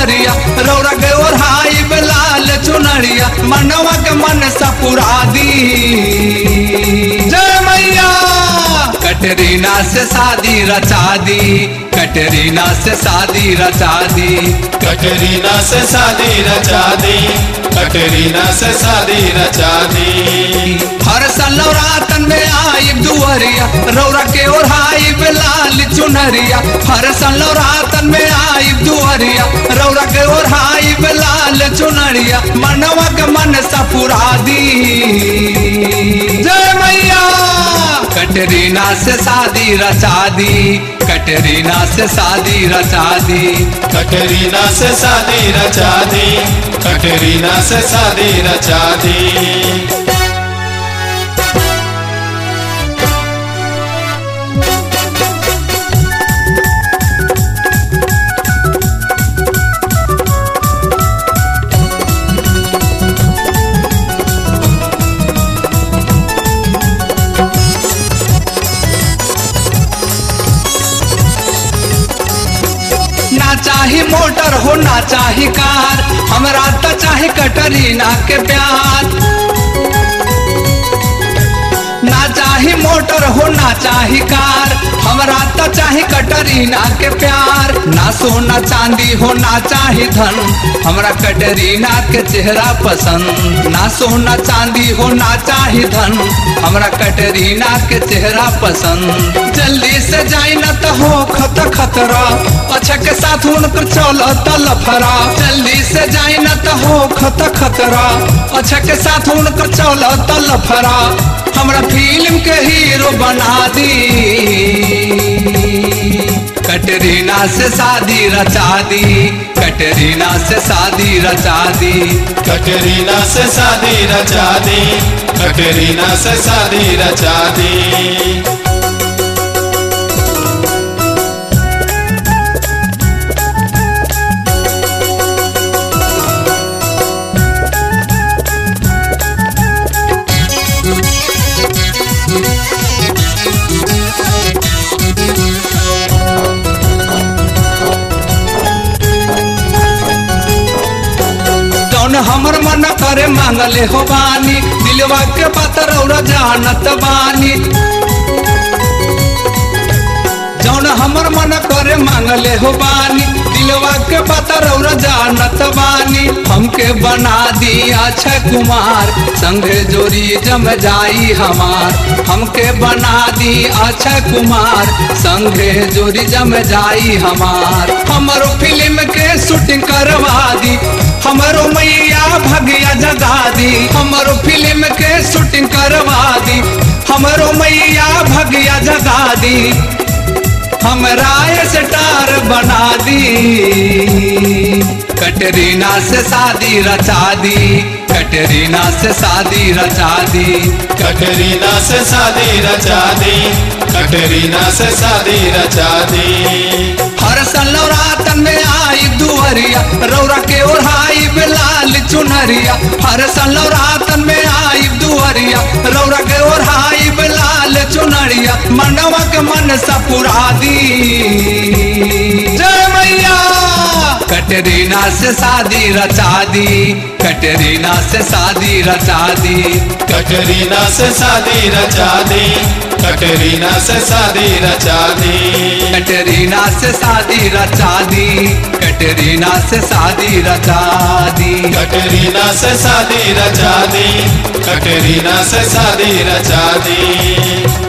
दुआरिया रौरा के ओढ़ाई लाल चुनरिया मनवा के मन सपुरा दी जय मैया कटरीना से शादी रचा दी कटरीना से शादी रचा दी कटरीना से शादी रचा दी कटरीना से शादी रचा दी हर साल नवरातन में आई दुआरिया रौरा के ओढ़ाई लाल चुनरिया हर साल नवरातन में आई दुआरिया रौरा के ओढ़ाई लाल चुनरिया मनवा के मन सपुरा दी जय मैया कटरीना से शादी रचा दी कटरीना से शादी रचा दी कटरीना से शादी रचा दी कटरीना से शादी रचा दी ना चाही मोटर हो ना चाही कार हमरा तो चाहे कटरीना के प्यार ना चाही मोटर हो ना चाही कार हमरा तो चाहे कटरीना के प्यार ना सोना चांदी हो ना चाही धन हमरा कटरीना के चेहरा पसंद ना सोना चांदी हो ना चाही धन हमरा कटरीना के चेहरा पसंद जल्दी से जाई ना तो हो खत खतरा अच्छा के साथ उनकर चल लफरा जल्दी से जाई ना तो हो खत खतरा अच्छा के साथ उनकर चल लफरा हमरा फिल्म के हीरो बना दी कटरीना से शादी रचा दी कटरीना से शादी रचा दी कटरीना से शादी रचा दी कटरीना से शादी रचा दी जौन हमर मन करे मांगले हो बानी दिलवा के बात रौरा जानत बानी जौन हमर मन करे मांगले हो बानी दिलवा के बात रौरा जानत बानी हमके बना दी अक्षय कुमार संगे जोड़ी जम जाई हमार हमके बना दी अक्षय कुमार संगे जोड़ी जम जाई हमार हमरो फिल्म के शूटिंग करवा दी हमरो मैया भगिया जगा दी हमरो फिल्म के शूटिंग करवा दी हमरो मैया भगिया जगा दी हमरा स्टार बना दी कटरीना से शादी रचा दी कटरीना से शादी रचा दी कटरीना से शादी रचा दी कटरीना से शादी रचा दी हर साल नवरातन में आई दुआरिया रौरा के ओढ़ाई लाल चुनरिया हर साल नवरातन में आई दुआरिया रौरा के ओढ़ाई लाल चुनरिया मनवा के मन सपुरा दी जय मैया कटरीना से शादी रचा दी कटरीना से शादी रचा दी कटरीना से शादी रचा दी कटरीना से शादी रचा दी कटरीना से शादी रचा दी कटरीना से शादी रचा दी कटरीना से शादी रचा दी कटरीना से शादी रचा दी